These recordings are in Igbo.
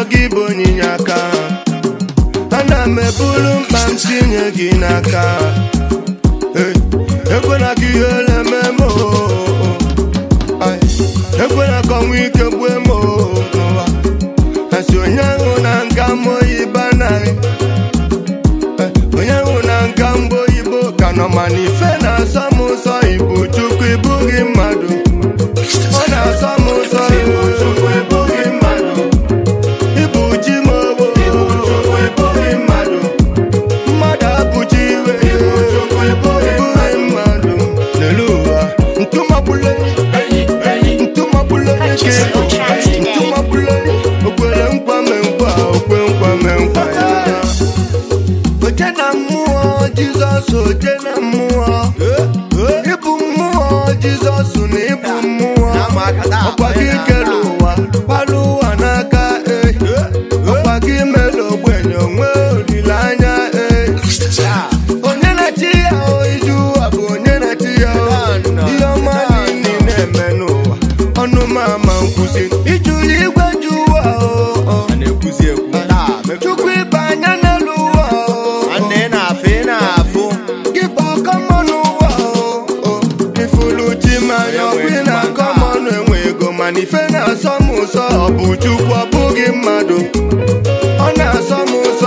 gị bụ onyinye aka ana m eburu mkpa m tinye gị n'aka Hey, ekwela ka ihe leme m oo. Ay, ekwela ka ọnwụ ike gbue m oo n'ụwa asị onye ahụ na nka m oyibo anaghị Eh, onye ahụ na nka mba oyibo ka nọ mana ife na-asọ m ụsọ ibu chukwu ịbụghị mmadụ ọ na-asọ m ụsọ ibu chukwu ịbụghị mmadụ ịbụ chi m obo ịbụ chukwu ịbụghị mmadụ mmadụ abụchi iwe ịbụ chukwu ịbụghị mmadụ n'elu ụwa ntụmọbụlenyi ntụmọbụlenyi ka ịbụ ntụmọbụlenyi okwere nkwa me nkwa okwe nkwa me nkwa ya oje na mmụọ jizọs oje na mmụọ ịbụ mmụọ jizọs na ịbụ mmụọ ọkwa gị kere ụwa kpara ụwa n'aka eh. ọkwa gị mere ogbenye onwe olileanya eh. onye na-achị ya o iju ụwa bụ onye na-achị ya o ihe ọma niile na-eme n'ụwa ọnụ m ama nkwụsị ijuru igwe ju ụwa o a na-ekwuzi ekwu chukwu ịba anya n'elu ụwa o nwanne ị na-afụ ị na-afụ gị bụ ọkọmọnụ ụwa o ifulu chi manya ọbụ ị na-akọ mọnụ enwe ego mana ife na-asọ m ụsọ ọ bụ chukwu ọ bụghị mmadụ ọ na-asọ m ụsọ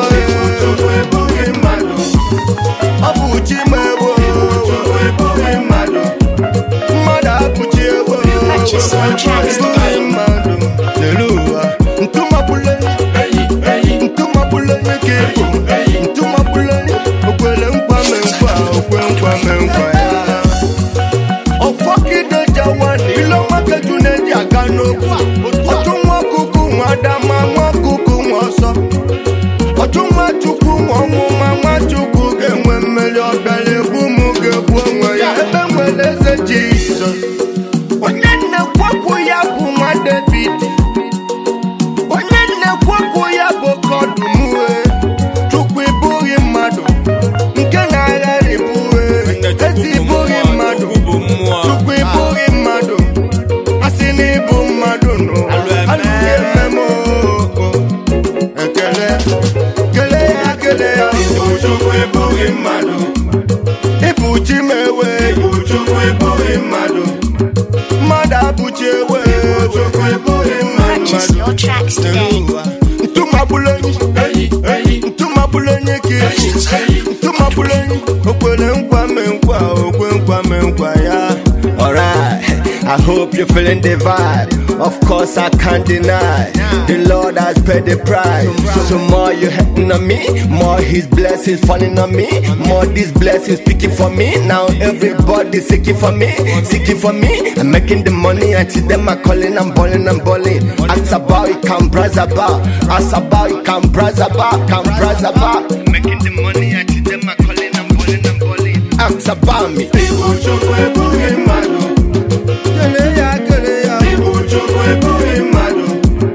ọ bụ chi m ewo mmadụ abụchi ewo Purchase your tracks today. mmadụ n'elu ụwa ntụmapụlenyi ntụmapụlenyi ka ịbụ ntụmapụlenyi okwere nkwa me nkwa okwe nkwa me nkwa ya ọfọkide jawani ilo nwakeju na-eji aga n'okwu ọtụ nwa ọkụkụ nwa adama nwa ọkụkụ nwa ọsọ ọtụ nwa chukwu nwa ọnwụma nwa chukwu ga-enwe mmeri ọbịara egbu m ga-egbu onwe ya ebe nwere eze jizọs onye nnekwapụ ya bụ nwa david onye nnekwapụ ya bụ kọdụmue chukwu ịbụghị mmadụ nke na-aghara ịbụwe ezi ịbụghị mmadụ bụ mmụọ chukwu ịbụghị mmadụ asị na ịbụ mmadụ n'ụwa Alụ eme. alụghị ememe oo. ekele kele ya kele ya ịbụ chukwu ịbụghị mmadụ ịbụ chi m ewe ịbụ chukwu ịbụghị mmadụ mmadụ abụchi ewe ịbụ chukwu ịbụghị Purchase mmadụ your tracks today. ntụmabụlenyi ntụmabụlenyi ka ịbụ ntụmabụlenyi okwere nkwa me nkwa okwe nkwa me nkwa ya Alright, I hope you're feeling the vibe. Of course, I can't deny the Lord has paid the price. So, more you hating on me, more His blessings falling on me, more these blessings speaking for me. Now everybody seeking for me, seeking for me. I'm making the money until them are calling, I'm balling, I'm balling. Ask about it, come browse about. Ask about it, come browse about, come browse about. Making the money until them are calling, I'm balling, I'm balling. Ask about me. ịbụ chukwu ịbụghị mmadụ kele ya kele ya ịbụ chukwu ịbụghị mmadụ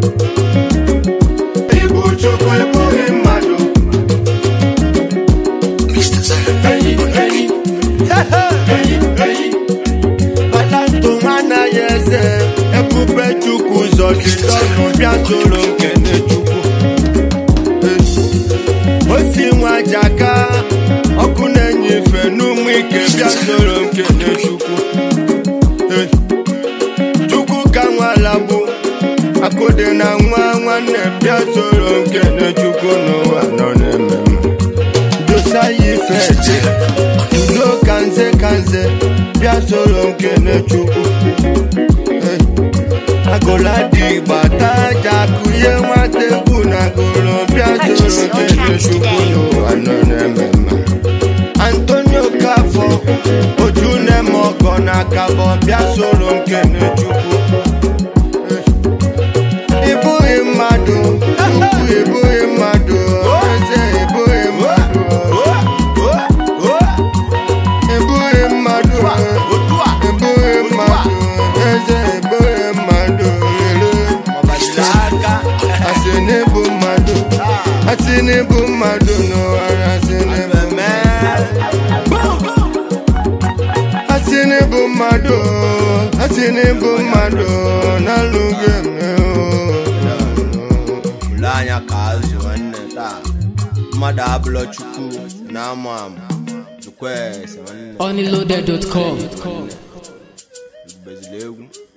ịbụ chukwu ịbụghị mmadụ enyi enyi enyi enyi ọlantụ anaghị eze ebube chukwu ụzọ dị n'ọnụ bịa soro nkene chukwu o si nwa jaka ọkụ na-enye ife n'ụmụ ike bịa soro nkene chukwu Eh, chukwu ka nwala bụ akụdị na nwa nwanne bịa soro nkene chukwu n'ụwa nọ na-eme mma dosa ya ife dị udo ka nze ka nze bịa soro nkene chukwu Eh, agụla dị gbata aja kụnye nwata egwu na agụrụ bịa soro nkene chukwu n'ụwa nọ na-eme mma antonio kafọ oju na-eme ọgọ na akabọ bịa soro nkene chukwu ịbụghị mmadụ ukwu ịbụghị mmadụ eze ịbụghị mmadụ ịbụghị mmadụ ịbụghị mmadụ eze ịbụghị mmadụ lele asị n'ịbụ mmadụ asị n'ịbụ mmadụ n'ụwa asị n'ịbụ asị n'ịbụ mmadụ asị n'ịbụ mmadụ n'alụghị eme o ka azụ nwanne taa mmadụ abụlọ chukwu na-amụ amụ jukwese nwanne Onlyloaded.com. bezili egwu